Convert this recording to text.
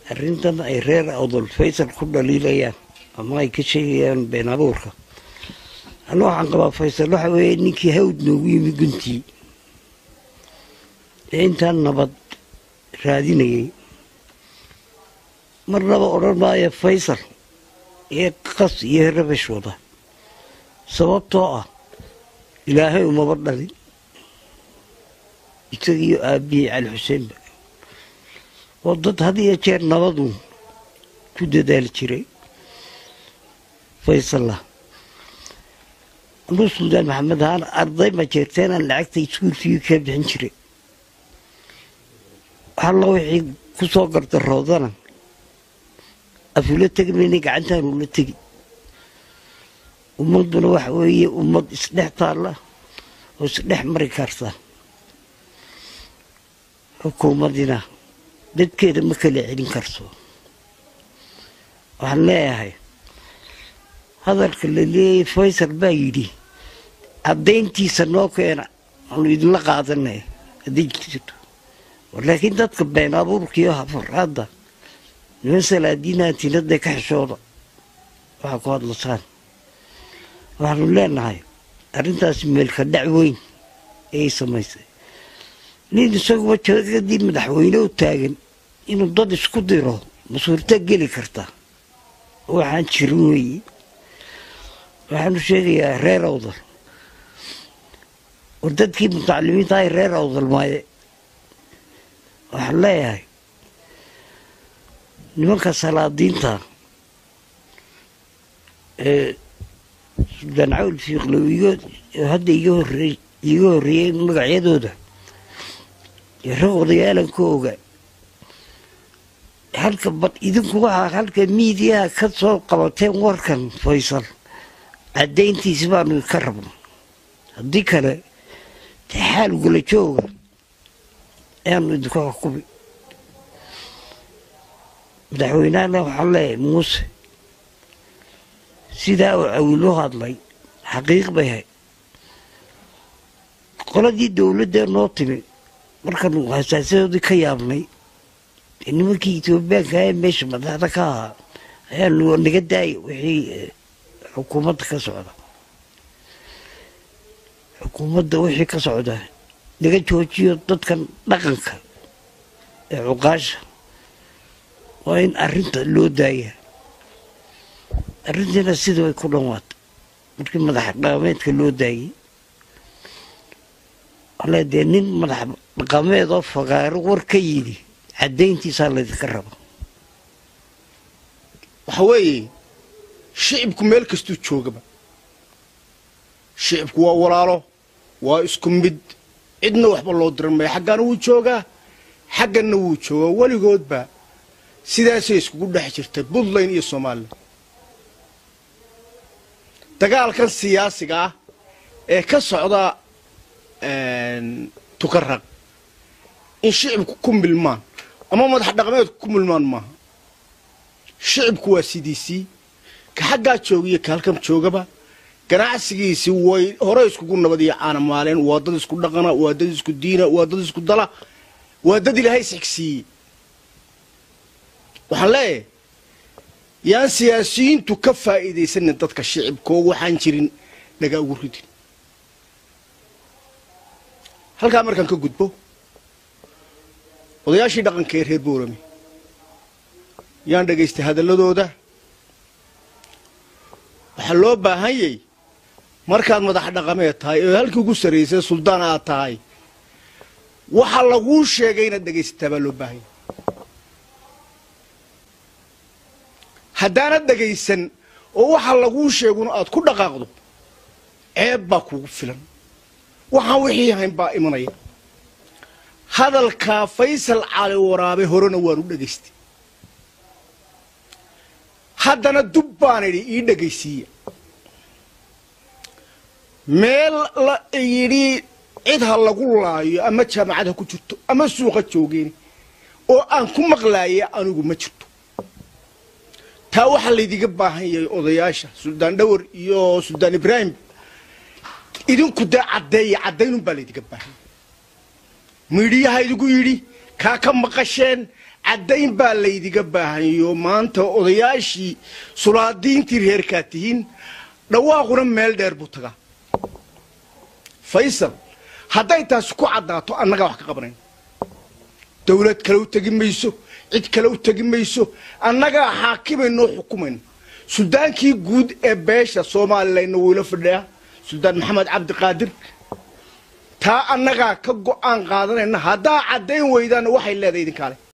arrintan ay reer awdal faysal ku dhaliilayaan ama ay ka sheegayaan been abuurka anu waxaan qabaa faysal waxa weeye ninkii hawd noogu yimi guntii ee intaan nabad raadinayay marnaba odhan maayo faysal iyo qas iyo rabash wada sababtoo ah ilaahay umaba dhalin isagiiyo aabihii cali xuseenba oo dad had iyo jeer nabadu ku dadaali jiray faysalla anuu suldaan maxamed ahaan arday ma jeerteenaan lacagta iskuulkii ka bixin jiray halla wixii ku soo gardaroodana afula tegi mayna gacantaan ula tegi ummadduna waxa weeye ummad isdhex taalla oo isdhex mari karta xukuumadina dadkeeda ma kala celin karto waxaan leeyahay hadalka la leeyay faysal baa yidhi caddayntiisa noo keena aanu idinla qaadanay hadday jirto laakiin dadka been abuurkiiyo hafaraadda niman salaadiinaatinada ka xishooda waxaa ku hadlasaan waxaanu leenahay arrintaasi meelka dhac weyn ayay samaysay nin isaguba jadadii madaxweyne u taagan inuu dad isku diro ma suurta geli karta waxaan jirin weeye waxaanu sheegayaa reer awdal war dadkii mutacalimiinta ay reer awdal maaye waxaan leeyahay nimanka salaadiinta ee suldaan cawl fiiqlow igo hadda iga horey iga horreeyey magacyadooda iyo rag odayaalanka oga halka bad idinku waxaa halka miidiyaha ka soo qabateen warkan faysal caddayntiisi baanu ka rabno haddii kale de xaal gula jooga ayaanu idinku xukumi madaxweynahana waxaan leeyahay muuse sidaa uu cawilo hadlay xaqiiq bay hay qoladii dowladdee noo timi markaanu hasaasadoodii ka yaabnay nimankii etoobiyaanka ee meesha madaxda ka ahaa ayaanu naga daaya wixii xukuumadda ka socda xukuumadda wixii ka socda naga joojiyo dadkan dhaqanka ee cuqaasha waa in arrinta loo daaya arrintiina sida way ku dhanwaatay markii madax dhaqameedka loo daayey ale dee nin madax dhaqameed oo fagaaro war ka yidhi caddayntiisaa laydinka raba waxa weeye shicibku meel kastuu joogaba shicibku waa walaalo waa isku mid cidna waxba loo diran maya xaggaana wuu joogaa xagganna wuu joogaa weligoodba sidaasay iskugu dhex jirtay puntland iyo somalilan dagaalkan siyaasiga ah ee ka socda tukaraq in shicibku ku milmaan ama madax dhaqameedku ku milmaan maaha shicibku waa sidiisii ka xaggaa joogiyo ka halkan joogaba ganacsigiisii way hore iskugu nabad iyo caana maaleen waa dad isku dhaqana waa dad isku diina waa dad isku dala waa dad ilaahay isxigsiiyey waxaan leeyahay yaan siyaasiyiintu ka faa'iidaysanin dadka shicibkoo waxaan jirin naga ugu ridin halkaa markaan ka gudbo odayaashii dhaqanka ee reer boorame yaan dhagaystay hadalladooda waxaa loo baahanyay markaad madax dhaqameed tahay oo halkii ugu sarraysay suldaan aad tahay waxa laguu sheegay inaad dhegaysataa baa loo baahanya haddaanad dhegaysan oo waxa laguu sheeguna aad ku dhaqaaqdo ceeb baa kuugu filan waxaan wixii ahayn baa imanaya hadalkaa faysal cali waraabe horena waanu dhegaystay haddana dub baan idhi ii dhegaysiiya meel la yidhi cid ha lagu laayo ama jaamacad ha ku jirto ama suuqa joogeen oo aan ku maqlaaya anigu ma jirto taa waxaa laydiga baahan yahay odayaasha suldaan dhawar iyo suldaan ibraahim idinku dee caddeeya caddaynun baa laydiga baahanya midhiyaha idigu yidhi kaa ka maqasheen caddayn baa laydiga baahanyo maanta odayaashii sulaadiintii reerkaa tihiin dhawaaquna meel dheer buu tagaa faysal hadday taasi ku caddaato annagaa wax ka qabanayn dawlad kale u tegi mayso cid kale u tegi mayso annagaa xaakimaynoo xukumayno suldaankii guud ee beesha soomalilayna wuu ila fadhiyaa suldaan maxamed cabdiqaadir taa annagaa ka go'aan qaadanayna haddaa caddayn weydaana waxay leedahay idinkaale